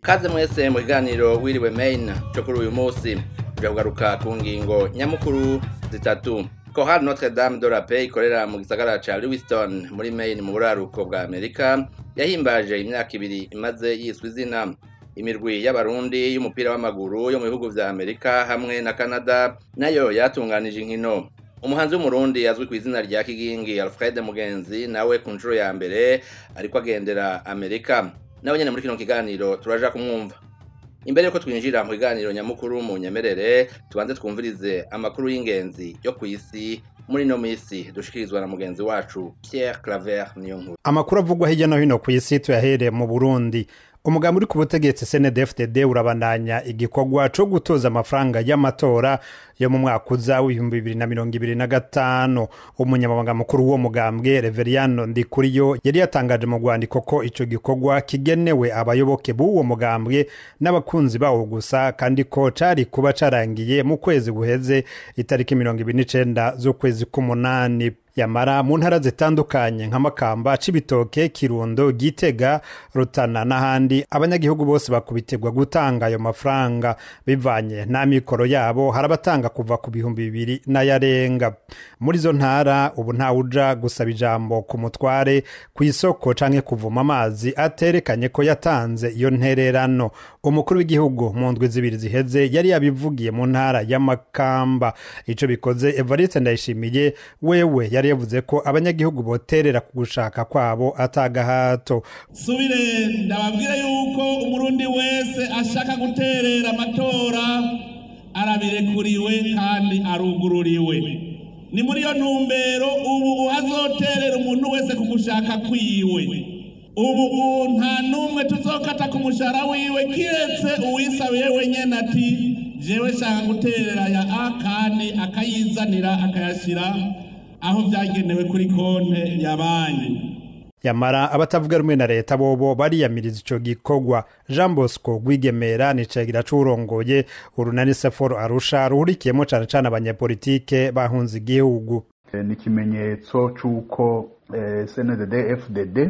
kaze mwese mu kiganiro wiriwe main cyo kuri uyu munsi tuja kugaruka ku ngingo nyamukuru zitatu Chorale Notre Dame de la Paix ikorera mu gisagara ca Lewiston muri Maine mu buraruko bwa Amerika yahimbaje imyaka ibiri imaze yiswe izina imirwi y'abarundi y'umupira w'amaguru yo mu bihugu vya Amerika hamwe na Canada nayo yatunganije inkino umuhanzi w'umurundi azwi ku izina rya Kigingi Alfred Mugenzi nawe ku nshuro ya mbere ariko agendera Amerika nawe nyene muri kino kiganiro turaja kumwumva imbere yuko twinjira mu kiganiro nyamukuru mu nyemerere tubanze twumvirize amakuru y'ingenzi yo ku isi muri ino misi dushikirizwa na mugenzi wacu Pierre Claver niyo nkuru amakuru avugwa hirya no hino ku isi tuyahereye mu burundi umugambi uri ku butegetsi cndfdd urabandanya igikorwa co gutoza amafaranga y'amatora yo mu mwaka uza w'ibihumbi bibiri na mirongo ibiri na gatanu umunyamabanga mukuru w'uwo mugambwe reveriyano ndikuriyo yari yatangaje mu rwandiko ko ico gikorwa kigenewe abayoboke b'uwo mugambwe n'abakunzi bawo gusa kandi ko cari kuba carangiye mu kwezi guheze itariki mirongo ibiri n'icenda z'ukwezi k'umunani yamara mu ntara zitandukanye nka makamba cibitoke kirundo gitega rutana n'ahandi abanyagihugu bose bakubitirwa gutanga ayo mafaranga bivanye n'amikoro yabo hari abatanga kuva ku bihumbi bibiri n'ayarenga muri izo ntara ubu ntawuja gusaba ijambo ku mutware ku isoko canke kuvuma amazi aterekanye ko yatanze iyo ntererano umukuru w'igihugu mu ndwi zibiri ziheze yari yabivugiye mu ntara y'amakamba ico bikoze evariste ndayishimiye wewe yari yavuze ko abanyagihugu boterera ku gushaka kwabo atagahato subire ndababwire yuko umurundi wese ashaka guterera amatora arabirekuriwe kandi arugururiwe ni muri iyo ntumbero ubu uhazoterera umuntu wese ku gushaka kwiwe ubu nta n'umwe tuzokata ku mushahara wiwe kiretse uwisabiye wenyine ati jewe shaka guterera ya a kandi akayizanira akayashyira aho byagenewe kuri konte ya banki yamara abatavuga rumwe na leta bobo bariyamiriza ico gikorwa jean bosco rwigemera ni cegira c'urongoye urunani seforo arusha ruhurikiyemo cane cane abanyepolitike bahunze igihugu ni ikimenyetso c'uko cndd fdd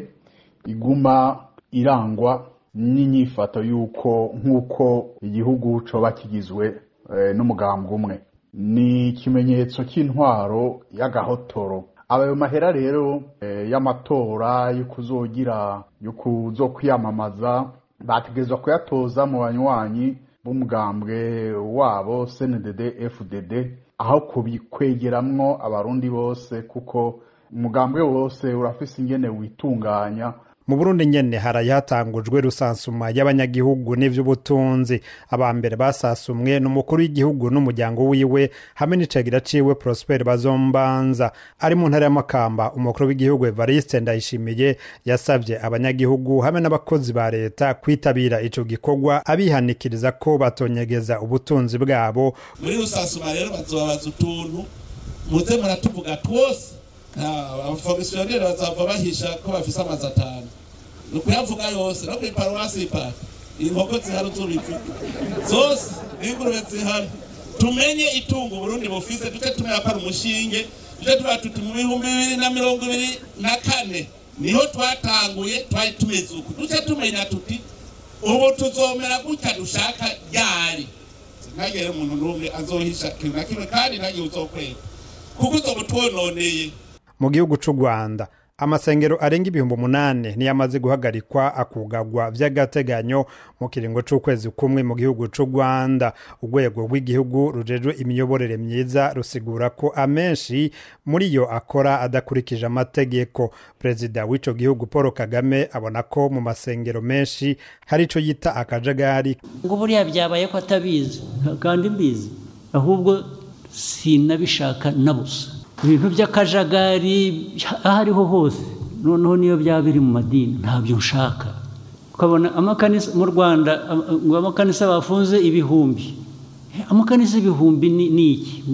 iguma irangwa n'inyifato y'uko nk'uko igihugu coba kigizwe n'umugambwe umwe ni ikimenyetso cy'intwaro y'agahotoro abayo mahera rero y'amatora yo kuzogira yo kuzokwiyamamaza bategerezwa kuyatoza mu banywanyi b'umugambwe wabo cndd fdd aho kubikwegeramwo abarundi bose kuko umugambwe wose urafise ingene witunganya mu burundi nyene haraye hatangujwe rusansuma y'abanyagihugu n'ivy'ubutunzi abambere basasumwe n'umukuru w'igihugu n'umuryango wiwe hamwe n'icegira ciwe prosper bazombanza ari mu ntara y'amakamba umukuru w'igihugu evariste ndayishimiye yasavye abanyagihugu hamwe n'abakozi ba leta kwitabira ico gikorwa abihanikiriza ko batonyegeza ubutunzi bwabo muri rusansuma rero bazobabaza utuntu muze muratuvuga twose abafomisiyoneri bazava bahisha ko bafise amazi atanu ni ukuyavuga yose no kuri paruwasi ipara inkoko zihari tubivuga zose n'ingurube zihari tumenye itungo uburundi bufise duce tumenya ko ari umushinge duce tuba tuti mu bihumbi bibiri na mirongo ibiri na kane niho twatanguye twari tumeze uku duce tumenya tuti ubu tuzomera gutya dushaka ryari ntagere umuntu n'umwe azohisha ikintu na kimwe kandi ntagire uzokwega kuko uzoba utwononeye mu gihugu c'u rwanda amasengero arenga ibihumbi umunani niyo amaze guhagarikwa akugagwa vy'agateganyo mu kiringo c'ukwezi kumwe mu gihugu c'u rwanda urwego rw'igihugu rujejwe imiyoborere myiza rusigura ko amenshi muri yo akora adakurikije amategeko perezida w'ico gihugu paul kagame abona ko mu masengero menshi hari ico yita akajagari ngo buriya byabaye ko atabizi kandi mbizi ahubwo sinabishaka na busa ibintu by'akajagari aho ariho hose noneho niyo byaba biri mu madini ntabyo nshaka ukabona amakanisa mu rwanda ngo amakanisa bafunze ibihumbi amakanisa ibihumbi ni iki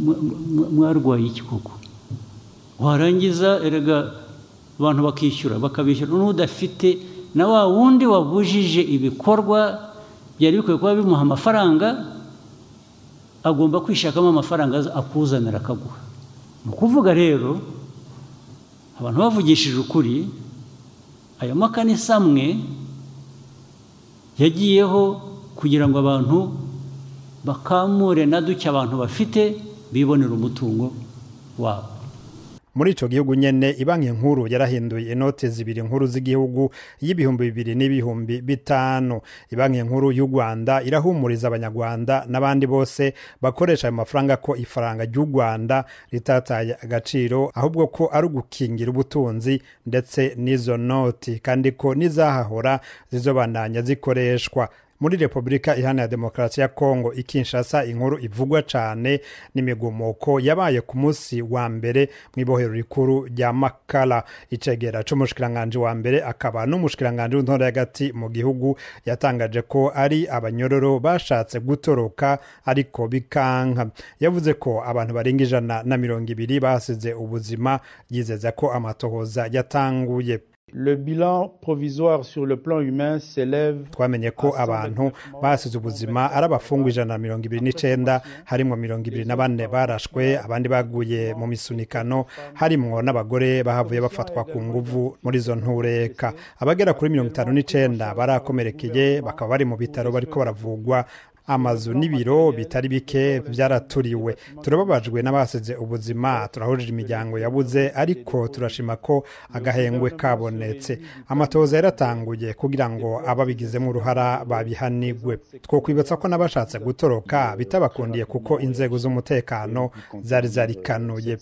mwarwaye iki koko warangiza erega abantu bakishyura bakabishyura n'udafite na wa wundi wabujije ibikorwa byari bikwiye kuba bimuha amafaranga agomba kwishakamo amafaranga akuzanira akaguha ni ukuvuga rero abantu bavugishije ukuri ayo makanisa amwe yagiyeho kugira ngo abantu bakamure na duke abantu bafite bibonera umutungo wabo muri ico gihugu nyene ibanki nkuru yarahinduye inote zibiri nkuru z'igihugu y'ibihumbi bibiri n'ibihumbi bitanu ibanki nkuru y'u rwanda irahumuriza abanyarwanda n'abandi bose bakoresha ayo mafaranga ko ifaranga ry'u rwanda ritataye agaciro ahubwo ko ari ugukingira ubutunzi ndetse n'izo noti kandi ko n'izahahora zizobandanya zikoreshwa muri repubulika iharanira demokarasi ya kongo ikinshasa inkuru ivugwa cyane n'imigumuko yabaye ku munsi wa mbere mu ibohero rikuru rya makara icegera c'umushikiranganji wa mbere akaba n'umushikiranganji w'intora hagati mu gihugu yatangaje ko ari abanyororo bashatse gutoroka ariko bikanka yavuze ko abantu barenga ijana na mirongo ibiri basize ubuzima yizeza ko amatohoza yatanguye Le bilan provisoire sur le plan humain s'élève twamenye ko abantu basize ubuzima ari abafungwa ijana na mirongo ibiri n'icenda harimwo mirongo ibiri na bane barashwe abandi baguye mu misunikano harimwo n'abagore bahavuye bafatwa ku nguvu muri izo ntureka abagera kuri mirongo itanu n'icenda barakomerekeye bakaba bari mu bitaro bariko baravugwa amazu n'ibiro bitari bike byaraturiwe turababajwe n'abasize ubuzima turahurije imiryango yabuze ariko turashima ko agahengwe kabonetse amatoza yaratanguye kugira ngo ababigizemo uruhara babihanigwe twokwibutsa ko n'abashatse gutoroka bitabakundiye kuko inzego z'umutekano zari zarikanuye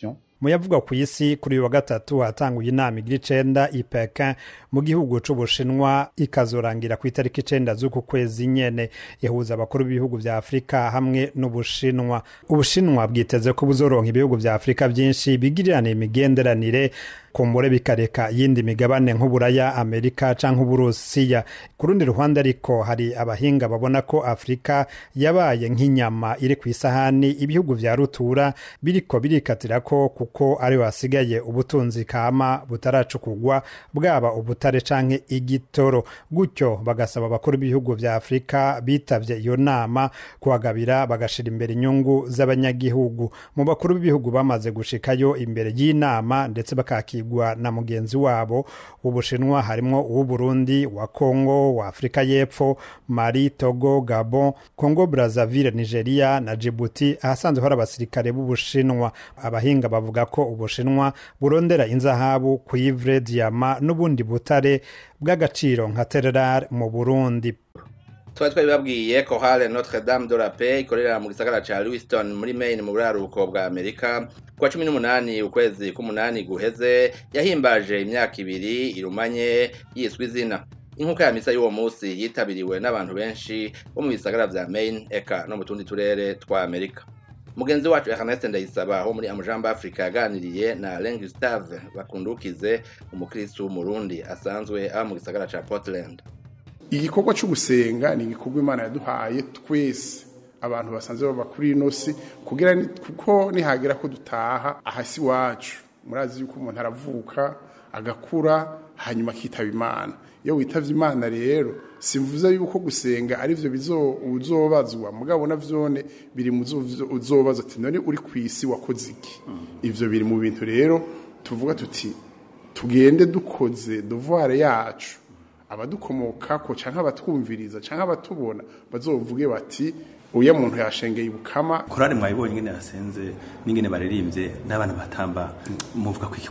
mu yavugwa ku isi kuri uyu wa gatatu hatanguye inama igira icenda i Pekin mu gihugu c'ubushinwa ikazorangira ku itariki icenda z'uku kwezi nyene ihuza abakuru b'ibihugu vya afurika hamwe n'ubushinwa ubushinwa bwiteze ko buzoronka ibihugu vya afurika vyinshi bigiriranira imigenderanire kumbure bikareka yindi migabane nk'uburaya amerika canke uburusiya ku rundi ruhande ariko hari abahinga babona ko afurika yabaye nk'inyama iri ku isahani ibihugu vya rutura biriko birikatira ko kuko ariho hasigaye ubutunzi kama butaracukugwa bwaba ubutare canke igitoro gutyo bagasaba abakuru b'ibihugu vya afurika bitavye iyo nama kuhagabira bagashira imbere inyungu z'abanyagihugu mu bakuru b'ibihugu bamaze gushikayo imbere y'inama ndetse bakakirwa na mugenzi wabo w'ubushinwa harimwo uw'uburundi wa kongo wa afurika y'epfo mali togo gabon kongo brazzaville nigeria na djibouti ahasanzwe hari abasirikare b'ubushinwa abahinga bavuga ko ubushinwa burondera inzahabu cuivre diama n'ubundi butare bw'agaciro nka tererar mu burundi twari twabibabwiye ko hale notre dame de la paix ikorera mu gisagara ca lewiston muri maine mu buraruko bwa amerika kuwa cumi n'umunani ukwezi k'umunani guheze yahimbaje imyaka ibiri irumanye yiswe izina inkuka ya misa y'uwo munsi yitabiriwe n'abantu benshi bo mu bisagara vya maine eka no mu tundi turere twa amerika mugenzi wacu ernest ndayisaba wo muri amujamba africa yaganiriye na alain gustave bakundukize umukristu w'umurundi asanzwe aba mu gisagara ca portland igikorwa cyo gusenga ni igikorwa imana yaduhaye twese abantu basanzwe baba kuri ino si kugira kuko nihagira ko dutaha ahasi iwacu murazi yuko umuntu aravuka agakura hanyuma akitaba imana iyo witavye imana rero simvuze yuko gusenga ari byo uzobazwa mugabo navyone biri mu uzobazwa ati none uri ku isi wakoze iki ivyo biri mu bintu rero tuvuga tuti tugende dukoze devoir yacu abadukomokako canke abatwumviriza canke abatubona bazovuge bati uya muntu yashengeye ibukama korari mwayibonye ingene yasenze n'ingene baririmbye n'abana batamba muvuga kwiki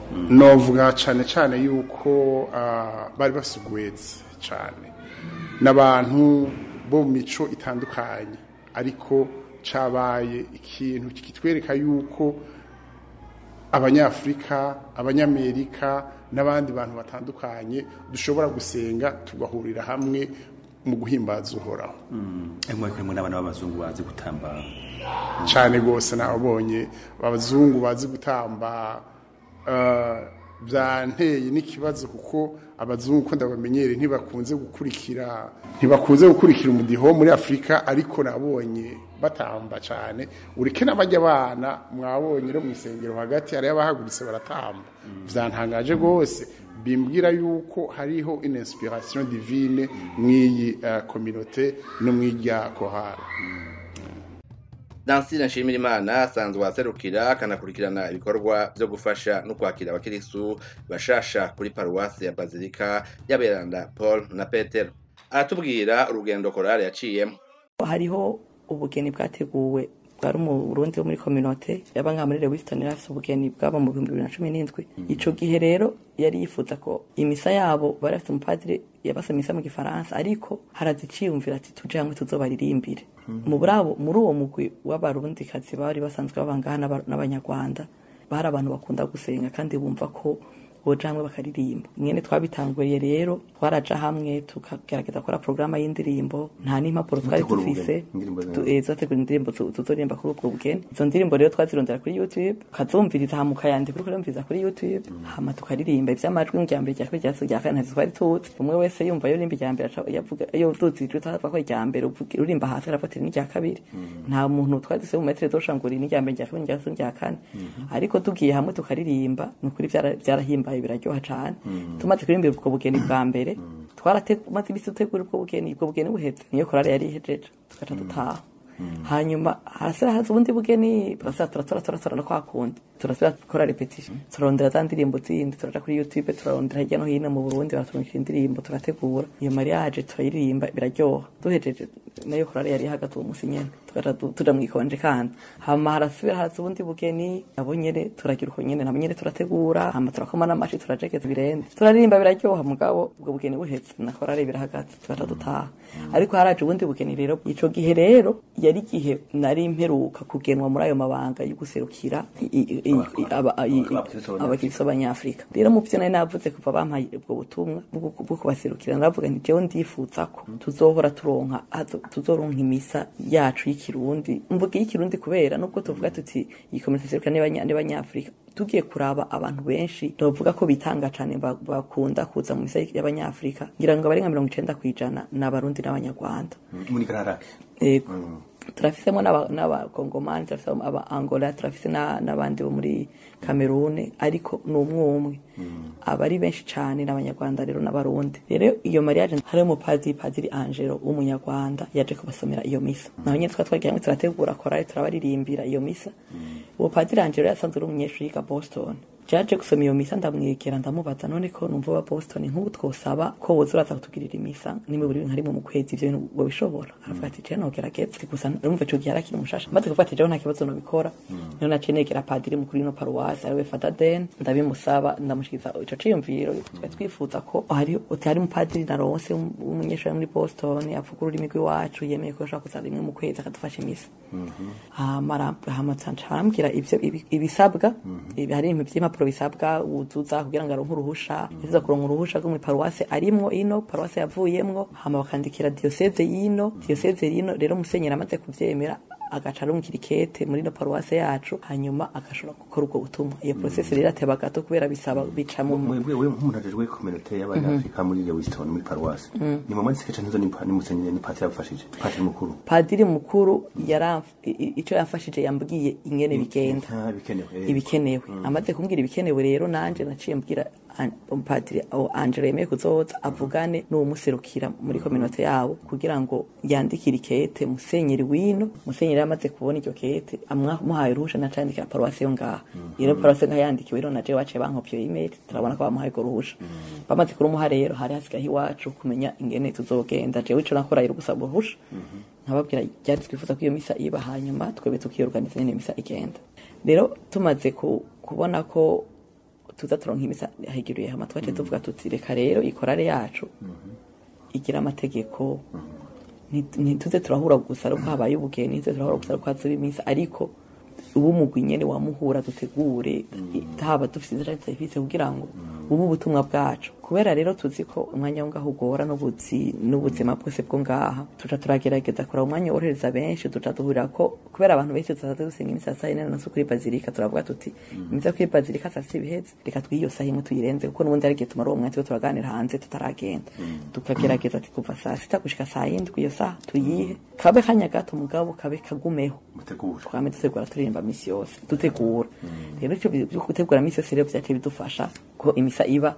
novuga cane cane yuko bari basugweze cane n'abantu bo mu mico itandukanye ariko cabaye ikintu kitwereka yuko abanyafurika abanyamerika n'abandi bantu batandukanye dushobora gusenga tugahurira hamwe mu guhimbaza uhoraho mwe n'abana b'abazungu bazi gutamba cyane rwose nabonye abazungu bazi gutamba byanteye n'ikibazo kuko abazungu uko ndabamenyereye ntibakunze gukurikira ntibakunze gukurikira umudiho muri afurika ariko nabonye batamba cyane ureke n'abajya abana mwabonye no mu isengero hagati hari abahagurutse baratamba byantangaje rwose bimbwira yuko hariho une inspiration divine mw'iyi kominote no mw'irya kohara dansire nshimirimana asanzwe aserukira akanakurikirana ibikorwa byo gufasha no kwakira abakirisu bashasha kuri paruwasi ya bazilika y'aberanda paul na petero aratubwira urugendo korale yaciyemo hariho ubugeni bwateguwe bwari mu Burundi wo muri communauté yaba nka muri Lewiston yari afite ubugeni bwaba mu 2017 ico gihe rero yari yifuza ko imisa yabo bari afite umupadiri yabasa imisa mu gifaransa ariko haraziciyumvira ati tuje hamwe tuzobaririmbire mu burabo muri uwo mugwi w'abarundi kazi bari basanzwe babangaha n'abanyarwanda bari abantu bakunda gusenga kandi bumva ko boja hamwe bakaririmba mwene twabitanguriye rero twaraja hamwe tukagerageza gukora porogaramu y'indirimbo nta n'impapuro twari dufise zategura indirimbo tuzoririmba kuri ubwo bugeni izo ndirimbo rero twazirondera kuri youtube ukazumviriza hama ukayandika uriko urumviriza kuri youtube hama tukaririmba ivy'amajwi mu ryambere rya kabiri rya gatatu rya kane ntavyo twari tuzi umwe wese yumva yo rimba irya yavuga iyo uduzi ijwi twavuga ko irya mbere urimba hasi arafatira n'irya kabiri nta muntu twari dufise mu metere doshangura n'irya mbere rya kabiri rya gatatu rya kane ariko tugiye hamwe tukaririmba ni ukuri vyarahimbaye biraryoha cane tumaze kuririmba ubwo bugeni bwa mbere twaramaze imisi dutegura ubwo bugeni ubwo bugeni buheze niyo korale yari ihejeje tugaca dutaha hanyuma harasira haza ubundi bugeni turasira turatora turatora no kwa kundi turasira gukora repetition turarondera za ndirimbo zindi turaja kuri youtube turarondera hirya no hino mu burundi baraturungikira indirimbo turategura iyo mariage turayiririmba biraryoha duhejeje nayo korale yari ihagaze uwo musi nyene tugaca tuja mwikonje kandi hama harasubira haza ubundi bugeni nabo nyene turagira uko nyene nabo nyene turategura hama turakoma n'amashi turajegeza ibirende turaririmba biraryoha mugabo ubwo bugeni buheze na korale birahagaze tugaca dutaha ariko haraje ubundi bugeni rero ico gihe rero yari igihe nari mperuka kugenwa muri ayo mabanga yo guserukira abakiristo b'abanyafurika rero mu vyo nari navuze kuva bampaye ubwo butumwa bwo kubaserukira naravuga nti jewe ndifuza ko tuzohora turonka tuzoronka imisa yacu y'ikirundi mvuga y'ikirundi kubera nubwo tuvuga tuti iyi komite serukira n'abanyafurika tugiye kuraba abantu benshi novuga ko bitanga cane bakunda kuza mu misa y'abanyafurika ngira ngo bari nka mirongo icenda kw'ijana ni abarundi n'abanyarwanda muri kararake yego turafisemo n'abakongomani turafisemo aba angola turafise n'abandi bo muri kamerune ariko ni umwe umwe aba ari benshi cyane n'abanyarwanda rero n'abarundi rero iyo mariage hari umupadiri padiri angelo w'umunyarwanda yaje kubasomera iyo misa naho nyine twari twagiye hamwe turategura korali turabaririmbira iyo misa uwo padiri angelo yasanzwe ari umunyeshuri yiga boston jaje gusoma iyo misa ndamwegera ndamubaza none ko numva wa Boston nk'ubu twosaba ko woza uraza kutugirira imisa nimwe buri nka rimwe mu kwezi ivyo bintu wabishobora aravuga ati je nogerageza gusa urumva ico gihe arakiri umushasha maze kuvuga ati jewe nta kibazo nobikora niyo naciye negera padiri mukuru ino paruwasi ariwe Fata Den ndabimusaba ndamushikiza ico ciyumviro twari twifuza ko hari hari umupadiri naronse w'umunyeshuri muri Boston avuga ururimi rw'iwacu yemeye ko ashaka kuza rimwe mu kwezi akadufasha imisa hama hama arambwira ivyo ibisabwa hari ibintu vy'impapuro bisabwa wuzuza kugira ngo aronke uruhusha yaziza kuronka uruhusha rwo muri paruwase arimwo ino paruwase yavuyemwo hama bakandikira diyoseze y'ino diyoseze y'ino rero musenyeri amaze kuvyemera agaca arumukira ikete muri no paruwase yacu hanyuma agashobora gukora ubwo butumwa iyo process rero ateba gato kubera bisaba bica mu mwebwe we nk'umuntu ajejwe communauté y'abanyafrika muri Lewiston muri paruwase ni mama nsike canzo ni ni musenyeri ni patiri yabafashije patiri mukuru padiri mukuru yaramf ico yafashije yambwiye ingene bigenda ibikenewe amaze kumbwira ibikenewe rero nanje naciye mbwira umupadiri angela yemeye kuzoza avugane n'uwumuserukira muri kominote yabo kugira ngo yandikire ikete musenyeri wino musenyeri yamaze kubona iryo kete amuhaye uruhusha nacandikira paruwasi yo ngaha rero paruwasi ngaha yandikiwe rero naje waciye bankopyo email turabona ko bamuhaye urwo ruhusha bamaze kurumuha rero hari hasigaye iwacu kumenya ingene tuzogenda jewe ico nakora rero gusaba uruhusha nkababwira ryari twifuza ko iyo misa iba hanyuma twebwe tukiyorganiza nyene misa igenda rero tumaze kubona ko tuza turonka imisa hegeruye hama twaje tuvuga tuti reka rero ikorare yacu igira amategeko ntituze turahura gusa ariko habaye ubugeni ntituze turahura gusa ariko hazuba imisa ariko ubu mugwi nyene wamuhura dutegure haba dufise inzira serivisi kugira ngo ubu ubutumwa bwacu kubera rero tuzi ko umwanya wo ngaho ugora n'ubuzi n'ubuzima bwose bwo ngaha tuca turagerageza kora umwanya worohereza benshi tuca duhurira ko kubera abantu benshi tuzaza dusenga imisa saa yine na kuri bazilika turavuga tuti imisa kuri bazilika saa sita ibiheze reka twiyo saa imwe tuyirenze kuko n'ubundi ari igihe tumara uwo mwanya tuba turaganira hanze tutaragenda tukagerageza ati kuva saa sita gushika saa yindwi iyo saa tuyihe kabe kanya gato mugabo kabe kagumeho twame dutegura turirimba misi yose dutegura rero icyo byo gutegura misi yose rero byaciye bidufasha ko imisa iba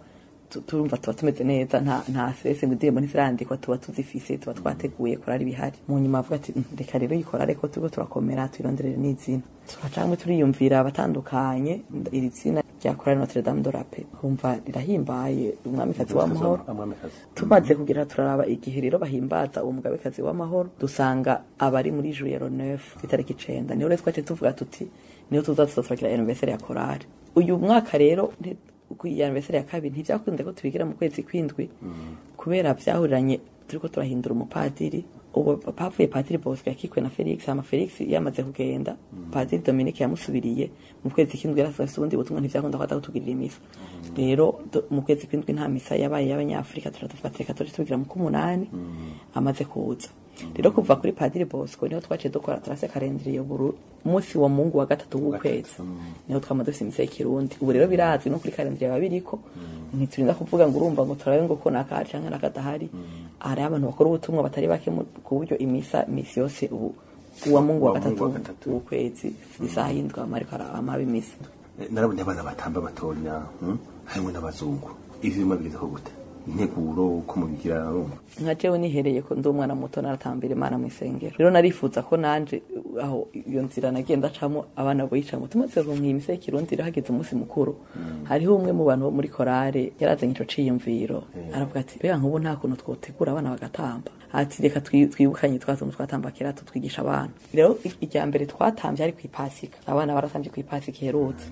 tu- turumva tuba tumeze neza nta nta stress ngo indirimbo ntizirandikwa tuba tuzifise tuba twateguye korari bihari mu nyuma avuga ati "Mm, reka rero iyi korari ko turiko turakomera tuyironderere n'izina turacamwe turiyumvira abatandukanye iri zina rya korari Notre Dame de la Paix kumva rirahimbaye umwamikazi w'amahoro Amwamikazi. tumaze kugira turaraba igihe rero bahimbaza uwo mugabekazi w'amahoro dusanga abari muri juyero neuf itariki icenda niho rero twaciye tuvuga tuti niho tuza tuzoturakira anniversaire ya korari uyu mwaka rero nti- ku iyi anniversaire ya kabiri ntivyakunze ko tubigira mu kwezi kwindwi kubera vyahuriranye turiko turahindura umupadiri ubu pavuye padiri bosco yakikwe na felix hama felix yamaze kugenda padiri dominique yamusubiriye mu kwezi kw'indwi yari afise ubundi butumwa ntivyakunda ko aza kutugirira imisa rero do- mu kwezi kw'indwi nta misa yabaye y'abanyafurika turatuvuga ati reka tuje tubigira mu k'umunani amaze kuza rero kuva kuri padiri bosco niho twaciye dukora turase karendiriye buru umunsi wa mungu wa gatatu w'ukwezi niho twama dufise imisa y'ikirundi ubu rero birazwi no kuri karendiriye biba biriko ntiturinda kuvuga ngo urumva ngo turabe ngo ko nakahari canke nakadahari hari abantu bakora ubutumwa batari bake mu- ku buryo imisa misi yose ubu uwa mungu wa Uwa Mungu wa gatatu gatatu. w'ukwezi isaha y'indwi ama ariko arama imisa Eh, narabonye abana batamba batonya hmm? harimo n'abazungu ivyo bimwe bigeze ko gute integuro uko mubigira urumva nka jewe nihereye ko ndi umwana muto naratambira imana mu isengero rero narifuza ko nanje uh, aho iyo nzira nagenda acamo abana boyicamo tumaze kuronka iyi mise y'ikirundi rero hageze umunsi mukuru hariho umwe mu bantu bo muri korale yarazanye ico ciyumviro aravuga ati mbega nk'ubu nta kuntu twotegura abana bagatamba ati reka twi- twibukanye twa tuntu twatamba kera tutwigisha abana rero i- irya mbere twatambye ari kw'ipasika abana baratambye kw'ipasika iherutse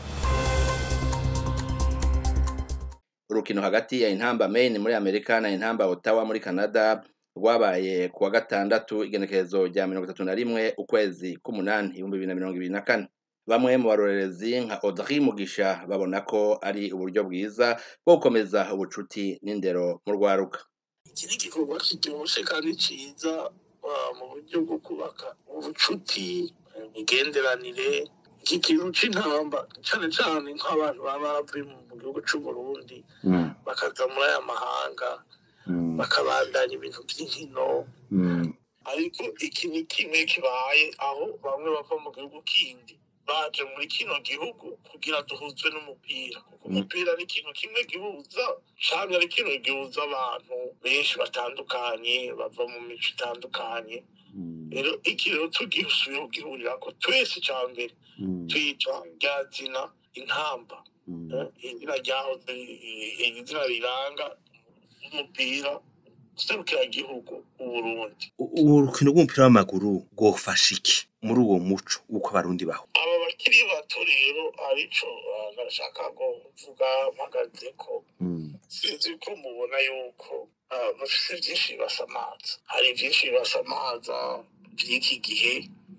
urukino hagati ya intamba Maine muri Amerika na intamba Ottawa muri Canada rwabaye kuwa gatandatu igenekerezo rya mirongo itatu na rimwe ukwezi k'umunani ibihumbi bibiri na mirongo ibiri na kane bamwe mu barorerezi nka Audrey Mugisha babona ko ari uburyo bwiza bwo gukomeza ubucuti n'indero mu rwaruka iki ni igikorwa kiryoshye kandi cyiza ah, mu buryo bwo kubaka ubucuti imigenderanire iki kintu c'intamba cane cane nk'abantu baba baravuye mu gihugu c'uburundi bakaza muri aya mahanga bakabandanya ibintu by'inkino ariko iki ni kimwe kibaye aho bamwe bava mu gihugu kindi baje muri kino gihugu kugira duhuzwe n'umupira kuko umupira ni ikintu kimwe gihuza canke ari ikintu gihuza abantu benshi batandukanye bava mu mico itandukanye rero iki rero tugisubiye kugihurirako twese ca mbere tuyitwa rya zina intamba Eh, izina ryahoze eh, izina riranga umupira userukira igihugu uburundi urukino rw'umupira w'amaguru rwofasha iki muri uwo muco w'uko abarundi baho aba bakiri bato rero arico ah, ndashaka ko mvuga mpagaze ko sinzi ko mubona yuko ah, bafise vyinshi bibasamaza hari vyinshi bibasamaza vy'iki gihe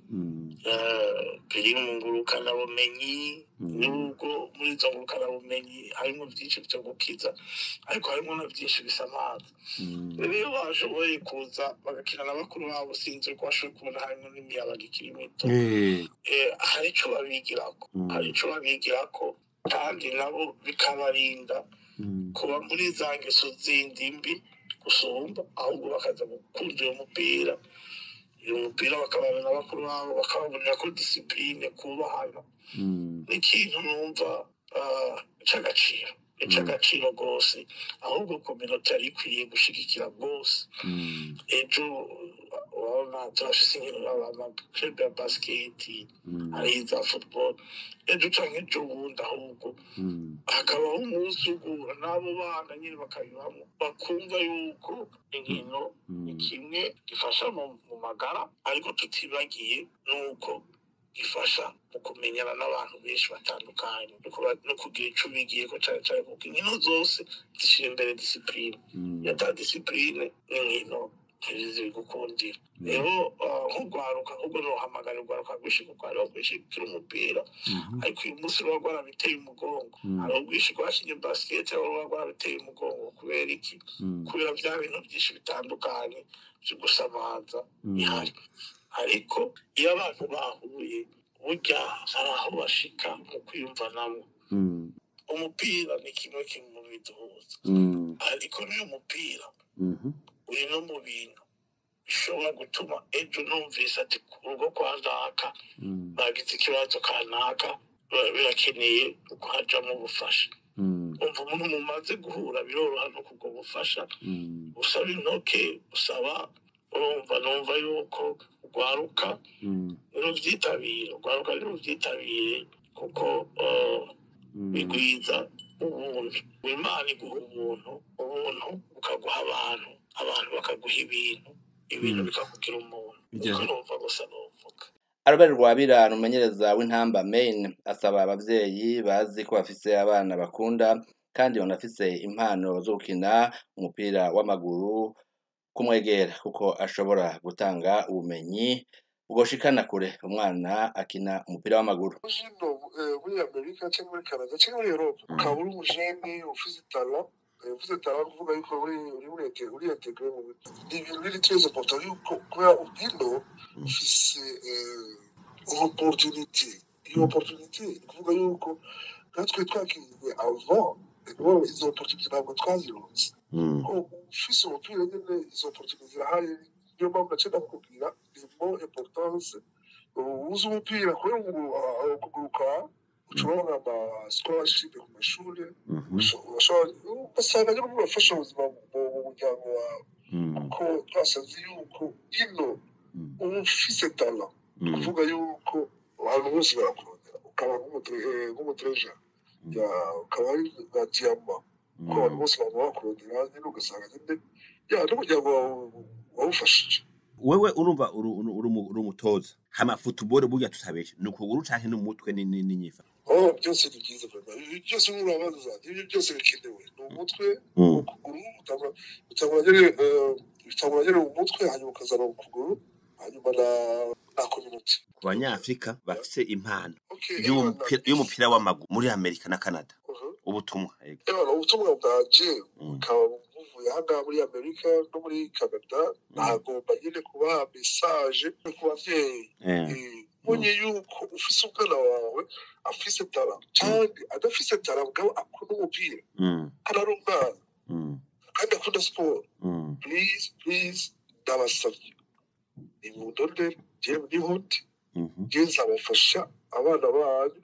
eh, biri mu ngurukanabumenyi nubwo muri izo ngurukanabumenyi harimo vyinshi vyo gukiza ariko harimo na vyinshi bisamaza rero iyo bashoboye kuza bagakina na bakuru babo sinzi ko bashoboye kubona harimo n'imiyabaga ikiri mito eh, hari ico babigirako hari ico babigirako kandi nabo bikabarinda kuba muri za ngeso zindi mbi gusumba ahubwo bakaza gukunda uyo mupira uyu mupira bakabana na bakuru babo bakababonera ko disipurine kubahana ni ikintu numva ah, c'agaciro ic'agaciro rwose ahubwo kominota yari ikwiye gushigikira rwose ejo urabona turafise inkino amaklub ya basiketi hari iza football ejo canke ejo bundi ahubwo hakabaho umunsi ugura n'abo bana nyine bakabibamo bakumva yuko inkino ni kimwe gifasha mu mu magara ariko tutibagiye nuko gifasha mu kumenyana n'abantu benshi batandukanye no kuba- no kugira ico bigiyeko cane cane kuko inkino zose zishira imbere disipurine iyo ata disipurine n'inkino ntibizigukundira rero ah, nk'urwaruka ahubwo nohamagara urwaruka rwinshi kuko hariho rwinshi rukina umupira ariko uyu munsi ruba rwarabiteye umugongo hariho rwinshi rwakinye basiketi aho ruba rwarabiteye umugongo kubera iki kubera bya bintu byinshi bitandukanye byo gusamaza bihari ariko iyo abantu bahuye burya hari aho bashika mu kwiyumvanamo umupira ni kimwe kimwe mu biduhuza ariko n'uyu mupira uri no mu bintu bishobora gutuma ejo numvise ati ku rugo kwa naka bagize ikibazo kanaka ba- birakeneye ko hajamo ubufasha umva umuntu mumaze guhura biroroha no kubwo bufasha usaba intoke usaba urumva numva yuko urwaruka nirubyitabire urwaruka nirubyitabire kuko eh, bigwiza ubuntu imana iguha ubuntu ubuntu bukaguha abantu abantu bakaguha ibintu ibintu bikakugira umuntu Bigeze. niko numva gusa nuvuga Albert Rwabira ni umumenyereza w'intamba Maine asaba abavyeyi bazi ko bafise abana bakunda kandi banafise impano zo gukina umupira w'amaguru kumwegera kuko ashobora gutanga ubumenyi bwoshikana kure umwana akina umupira w'amaguru hino eh, muri amerika cyangwa muri canada cyangwa muri europe ukaba uri umujeni ufite itara eh, ufite itara ni ukuvuga yuko uri uri muri ete- uri integre mu bintu ni ibintu biri très important yuko kubera ubwino ufise eh, opportunity iyo opportunity ni ukuvuga yuko natwe twakiriwe avant rero izo opportunity ntabwo twazironse ko ufise umupira nyine izo opportunity zirahari niyo mpamvu naciye ndakubwira ni mo importance uzi umupira kubera ngo ah, kuguruka ushobora ama scholarship ku mashuri ushobora- ugasanga nyine bibafasha ubuzima mu mu muryango wawe kuko twasanze yuko ino uba ufise tala ni ukuvuga yuko abantu bose barakurondera ukaba nk'umutre- eh, nk'umutreja ya- ukaba ari nka diyama kuko abantu bose baba bakurondera nyine ugasanga nyine ya n'umuryango wawe wawufashije wewe urumva uri uri- uri umu- uri umutoza hama futuboro burya tutabeshe ni ukuguru canke n'umutwe ni- ni- n'inyifa oh byose ni byiza vraiment ibi byose murabaza ibi byose bikenewe ni umutwe Mm. ukuguru utangura- utangura nyine eh, utangura nyine mu mutwe hanyuma ukazana mu kuguru hanyuma na na community ku banyafrika bafise impano Okay, y'umupira y'umupira w'amaguru muri amerika na canada ubutumwa yego. Ebana ubutumwa bwanje bukaba buvuye ahangaha muri amerika no muri canada nagomba nyine kubaha mesaje ku bavyeyi Eh. mbonye yuko ufise umwana wawe afise tara kandi adafise tara mugabo akunda umupira Mm, kandi ari umwana mm, kandi akunda siporo mm. please please ndabasabye nimundonde jewe nihuti je nzabafasha abana banyu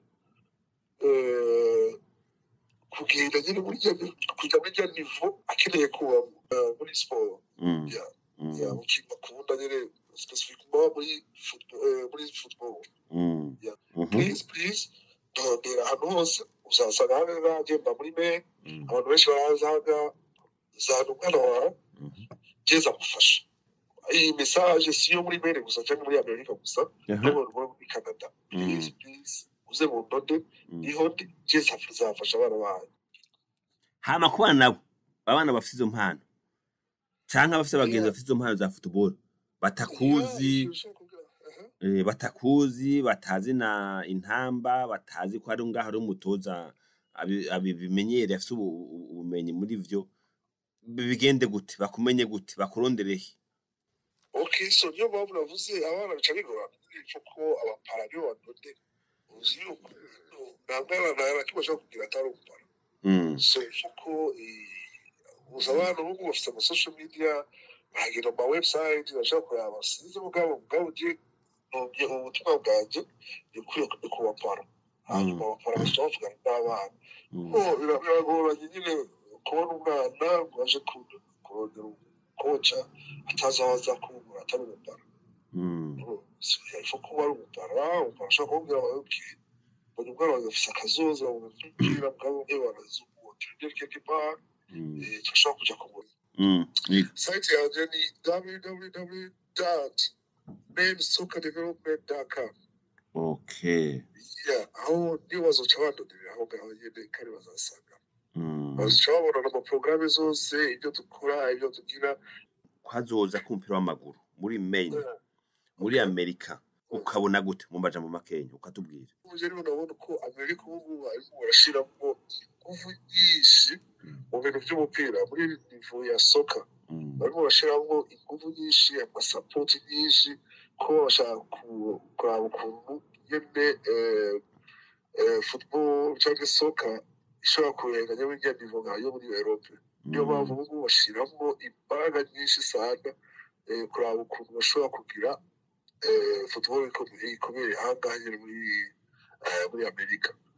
eh, kugenda nyine muri rya ni- kujya muri rya nivo akeneye kuba eh, muri siporo Mm. ya ya mukintu bakunda nyine specifiquement muri football eh, muri football Mm. ya Mhm. please please ndondera ahantu hose uzasanga ahangaha ngenda muri me abantu benshi barazaga zana umwana wawe geza gufasha iyi mesaje si yo muri mene gusa cyangwa muri amerika gusa Aha. no muri muri canada please please uze mu ndode niho ndi geza zafasha abana banyu hama ku bana nabo abana bafite izo mpano canke abafite abagenzi bafite izo mpano za futuboro batakuzi eh, batakuzi batazi na intamba batazi ko ari ngaho ari umutoza abi- abimenyere afite ubu- ubu- ubumenyi muri vyo bigende gute bakumenye gute bakuronderehe okay so niyo mpamvu navuze abana bica bigorana ipfa ko abapara nibo badode uzi yuko nta mwana na kimwe ashobora kugira atari umupara Mm. so ipfa ko eh, uzi abana ubu ngubu bafite ama social media bagenda mu ma website bashaka kureba sinzi ubwabo ubwabo ugiye nubye ubutumwa bwanjye ni kuri ni ku bapara hanyuma abapara bashobora bavugana n'abana ko bira- biragoranye nyine kubona umwana ngo aje ku- kurondera umukoca atazi aho aza kumubura atari umupara ifu kuba ari umupara umupara ashobora kumubwira ngo ok mbonye umwana wanjye afise akazoza mu mupira bwabo bwe barazuba tujye keke bar turashobora kuja kumurika Mm. Yego. site yanjye ni www mainsoccerdevelopment.com okay yeah aho niyo bazoca bandonderera aho ngaho nyene kandi bazasanga Mm. bazoca babona n'amaporogaramu zose ibyo dukora ibyo tugira kwazoza k'umupira w'amaguru muri Maine muri Amerika ukabona gute mu majambo makenya ukatubwira uje rero urabona ko amerika ubu ngubu barimo barashiramo ingufu nyinshi mu bintu by'umupira muri nivo ya soka barimo barashiramo ingufu nyinshi amasapoti nyinshi ko bashaka ku- kuraba ukuntu nyene eh, eh, football cyangwa soka ishobora kurenganya burya nivo nka yo muri europe niyo mpamvu ubu ngubu bashiramo imbaraga nyinshi sana eh, kuraba ukuntu bashobora kugira eh, football ikomeye ikomeye ahangaha nyine muri eh, muri amerika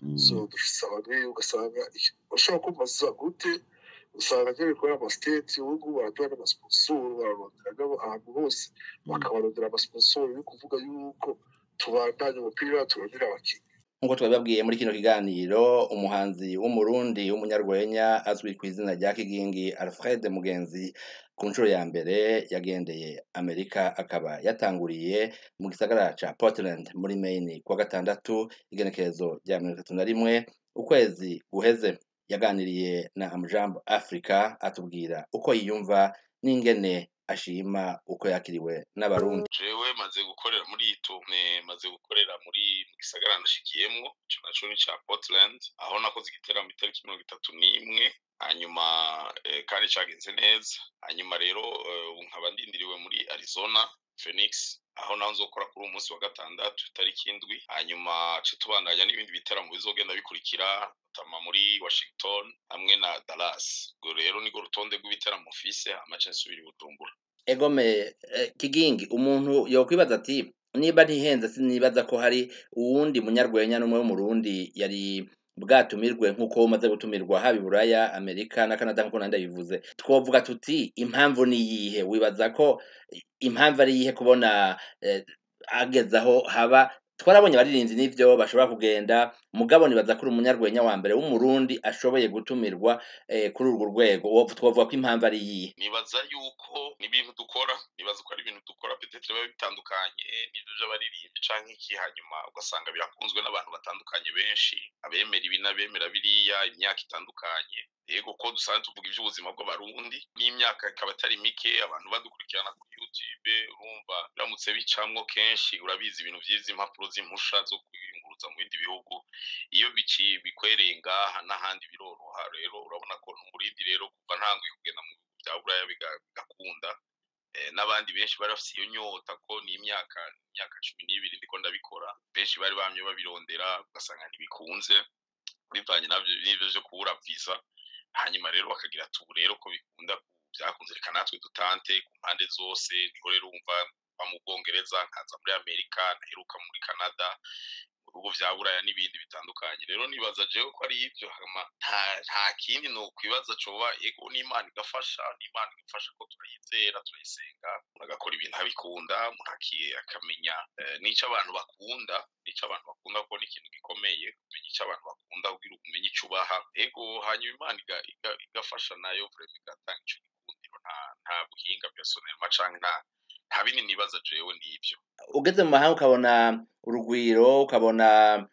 so dufise abantu ugasanga bashobora kumbaza gute usanga nyine kubera amasiteti ubu baraduha n'amasponsoro bararondera ahantu hose bakabarondera amasponsoro yo kuvuga yuko tubandanye umupira turondera abakinnyi nk'uko twabibabwiye muri kino kiganiro umuhanzi w'umurundi w'umunyarwenya azwi ku izina rya kigingi alfred mugenzi ku nshuro ya mbere yagendeye amerika akaba yatanguriye mu gisagara ca portland muri maine kuwa gatandatu igenekerezo rya mirongo itatu na rimwe ukwezi guheze yaganiriye na amujambo africa atubwira uko yiyumva n'ingene ashima uko yakiriwe n'abarundi jewe maze gukorera muri iyi tume maze gukorera muri mu gisagara nashikiyemwo ico naco ni ca portland aho nakoze igiteramo itariki mirongo itatu n'imwe hanyuma eh, kandi cagenze neza hanyuma rero eh, ubu nkaba ndindiriwe muri arizona phoenix aho naho nzokora kuri uyu munsi wa gatandatu itariki indwi hanyuma ca tubandanya n'ibindi bitaramo bizogenda bikurikira tama muri washington hamwe na dallas ubwo rero nirwo rutonde rw'ibiteramo mfise amace nsubira i bujumbura egome eh, kigingi umuntu yokwibaza ati niba ntihenze sinibaza ko hari uwundi munyarwenya n'umwe w'umurundi yari bwatumirwe nk'uko umaze gutumirwa haba i buraya amerika na canada nk'uko nandi bivuze twovuga tuti impamvu ni iyihe wibaza ko impamvu ari iyihe kubona eh, ageze aho haba twarabonye abaririmbyi n'ivyo bashobora kugenda mugabo nibaza ko uri umunyarwenya wa mbere w'umurundi ashoboye gutumirwa eh, kuri urwo rwego Wo- twovuga ko impamvu ari iyihe nibaza yuko n'ibintu dukora nibaza ko ari ibintu dukora petetre biba bitandukanye n'ivyo vy'abaririmbi canke iki hanyuma ugasanga birakunzwe n'abantu batandukanye benshi abemera ibi n'abemera biriya imyaka itandukanye yego ko dusanzwe tuvuga ivy'ubuzima bw'abarundi n'imyaka ikaba atari mike abantu badukurikirana kuri youtube urumva biramutse bicamwo kenshi urabizi ibintu vyiza impapuro z'impusha zo kwiyunguruza mu bindi bihugu iyo biki bikwereye ngaha n'ahandi biroroha rero urabona ko n'umurindi rero kuva ntanguye kugenda mu bihugu vya buraya biga- bigakunda eh, n'abandi benshi bari bafise iyo nyota ko ni imyaka imyaka cumi n'ibiri ndiko ndabikora benshi bari bamye babirondera ugasanga ntibikunze bivanye navyo n'ivyo vyo kubura visa hanyuma rero bakagira ati ubu rero ko bikunda ku- vyakunze reka natwe dutante ku mpande zose niho rero wumva mva mu bwongereza nkaza muri amerika naheruka muri canada mu bihugu vya buraya n'ibindi bitandukanye rero nibaza jewe ko ari ivyo hama nta nta kindi ni ukwibaza coba ego n'imana igafasha n'imana igafasha ko turayizera turayisenga umuntu agakora ibintu abikunda umuntu aki- akamenya eh, n'ico abantu bakunda n'ico abantu bakunda kuko ni ikintu gikomeye kumenya ico abantu bakunda kugira umenye ico ubaha ego hanyuma imana iga- iga- igafasha nayo vrema igatanga ico gikundiro nta nta buhinga personnellement canke nta nta bindi nibaza jewe n'ivyo ugeze mu mahanga ukabona urugwiro ukabona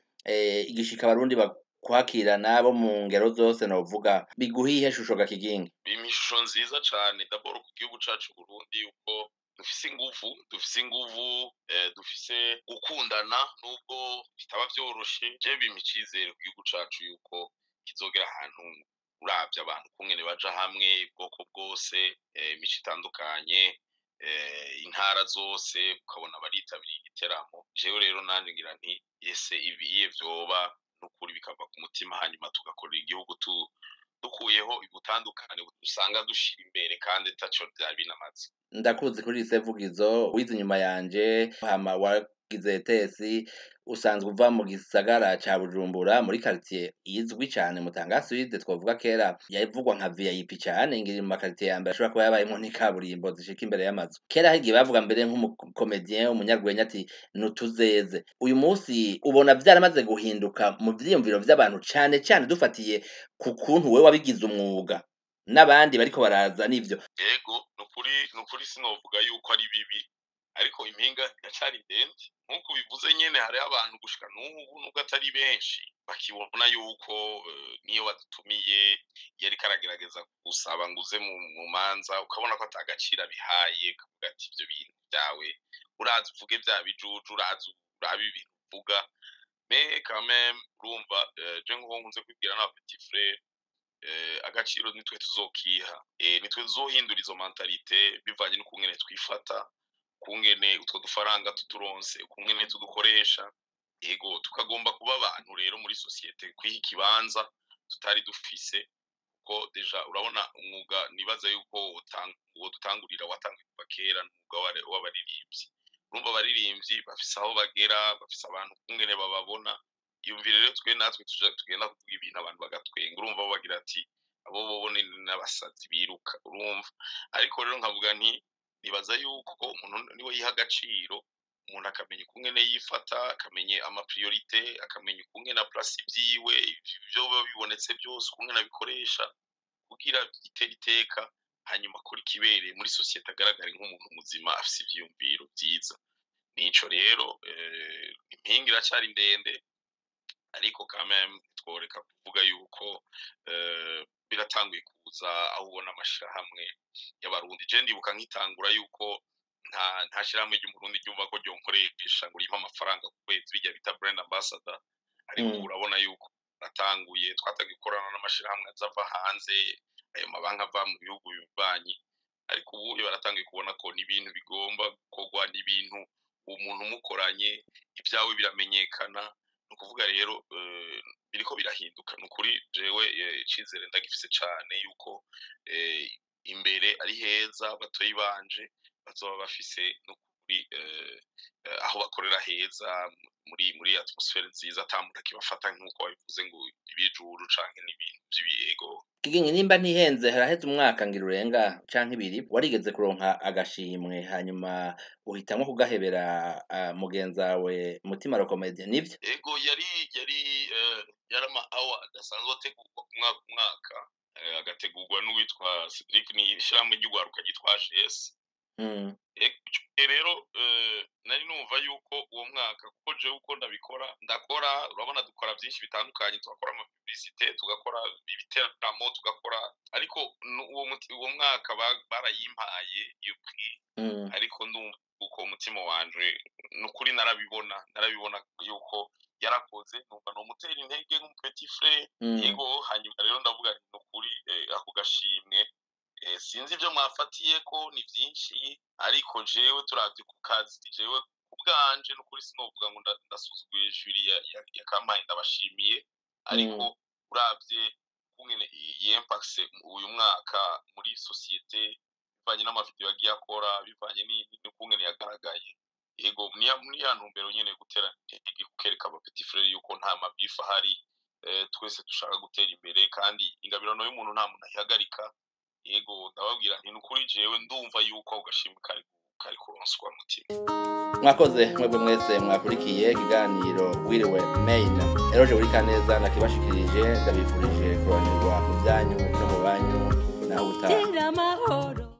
eh, igishika abarundi bakwakirana bo mu ngero zose novuga biguha ihe shusho ga kigingi bimpa ishusho nziza cane daboro ku gihugu cacu Burundi yuko dufise inguvu dufise inguvu eh, dufise gukundana nubwo bitaba vyoroshe je bimpa icizere ku gihugu cacu yuko kizogera ahantu uravye abantu kungene baja hamwe ubwoko bwose eh, imico itandukanye eh, intara zose ukabona baritabiriye igiteramo jewe rero nanje ngira nti ese ibiye vyoba n'ukuri bikava ku mutima hanyuma tugakorera igihugu tu dukuyeho ubutandukane usanga dushira imbere kandi taco vyari binamaze ndakuzi kuri isevugizo wize inyuma yanje hama wagize tesi usanzwe uva mu gisagara ca bujumbura muri quartier izwi cane mutanga suide twavuga kera yavugwa nka vip cane ngiri mu makaritiye ya mbere ashobora kuba yabayemwo n'ikaburimbo zishika imbere y'amazu kera hari igihe bavuga mbere nk'umukomedien umunyarwenya ati nutuzeze uyu munsi ubona vyaramaze guhinduka mu vyiyumviro vy'abantu cane cane dufatiye ku kuntu wewe wabigize umwuga n'abandi bariko baraza n'ivyo ego nukuri nukuri sinovuga yuko ari bibi ariko impinga iracari ndende nk'uko bivuze nyene hariho abantu gushika n'ubu nubwo atari benshi bakibona yuko eh, niyo badutumiye iyo ariko aragerageza gusaba ngo uze mu mu manza ukabona ko ata gaciro abihaye ukavuga ati ivyo bintu vyawe uraza uvuge vya bijuju uraza urabe ibintu uvuga me quand même urumva eh, je nk'uko nkunze kwibwira n'aba petit frere eh, agaciro nitwe tuzokiha eh, nitwe tuzohindura izo mentalite bivanye n'ukungene twifata kungene utwo dufaranga tuturonse kungene tudukoresha ego tukagomba kuba abantu rero muri sosiyete kwiha ikibanza tutari dufise kuko deja urabona umwuga nibaza yuko utang- uwo dutangurira watanguye kuva kera n'umwuga w'abari- w'abaririmbyi urumva abaririmbyi bafise aho bagera bafise abantu kungene bababona iyumvire rero twe natwe tuja- tugenda kuvuga ibintu abantu bagatwenga urumva bo bagira ati abo bobo ni n'abasazi biruka urumva ariko rero nkavuga nti nibaza yuko umuntu niwe yiha agaciro umuntu akamenya ukungene yifata akamenya amapriorite akamenya ukungene aplasa ibyiwe ibyo biba bibonetse byose ukungene abikoresha kugira itere iteka hanyuma akora ikibereye muri sosiyete agaragare nk'umuntu muzima afise ivyiyumviro vyiza nico rero eh, impinga iracyari ndende ariko kameme tworeka kuvuga yuko eh, biratanguye kuza aho ubona amashirahamwe y'abarundi je ndibuka nkitangura yuko nta nta shirahamwe ry'umurundi ryumva ko ryonkoresha ngo rimpe amafaranga ku kwezi bijya bita brand ambassador ariko ubu urabona yuko natanguye twatangiye gukorana n'amashirahamwe azava hanze ayo mabanki ava mu bihugu bibanyi ariko ubu baratangiye kubona ko ni ibintu bigomba gukorwa ni ibintu umuntu umukoranye ibyawe biramenyekana ni ukuvuga rero eh, biriko birahinduka ni ukuri jewe eh, icizere ndagifise cane yuko eh, imbere ari heza batoyi banje bazoba bafise n'ukuri eh, eh, aho bakorera heza muri muri atmosfere nziza ata muntu akibafata nk'uko babivuze ngo ibijuru canke n'ibintu vy'ibiyego kigingi nimba ntihenze haraheze umwaka ngira urenga canke ibiri warigeze kuronka agashimwe hanyuma uhitamwo kugahebera uh, mugenzawe mutima rokomedie nivyo ego yari yari eh, yari ama award asanzwe ategurwa ku mwaka ku mwaka eh, agategurwa n'uwitwa Cedric ni ishyirahamwe ry'ugwaruka ryitwa AGS mm. Eh, rero eh, nari numva yuko uwo mwaka kuko jewe uko ndabikora ndakora urabona dukora byinshi bitandukanye tugakora amapublicite tugakora ibiteramo tugakora ariko nu- uwo muti- uwo mwaka ba- barayimpaye iyo prix Mm. ariko ndumva uko umutima wanje nukuri narabibona narabibona yuko yarakoze numva nomutera intege nk'umupeti frere Mm. yego hanyuma rero ndavuga nti nukuri eh, ako gashimwe eh, sinzi ibyo mwafatiye ko ni byinshi ariko jewe turavye ku kazi jewe ku bwanje nukuri sinovuga ngo nda- ndasuzuguye juri ya, ya, ya kampaye ndabashimiye ariko uravye kungene yempakse uyu mwaka muri sosiyete bivanye n'amavideo yagiye akora bivanye ni- n'ukungene yagaragaye yego niya muri ya ntumbero nyene yo gutera intege kukereka abapeti frere yuko nta mabifu ahari eh, twese dushaka gutera imbere kandi ingabirano y'umuntu nta muntu ayihagarika yego ndababwira nti nukuri jewe ndumva yuko ako gashimwe kari kari kuronswa mutima mwakoze mwebwe mwese mwakurikiye ikiganiro wiriwe main eroje buri kaneza nakibashikirije ndabifurije kuronirwa mu byanyu no mu banyu naho utaha Gira amahoro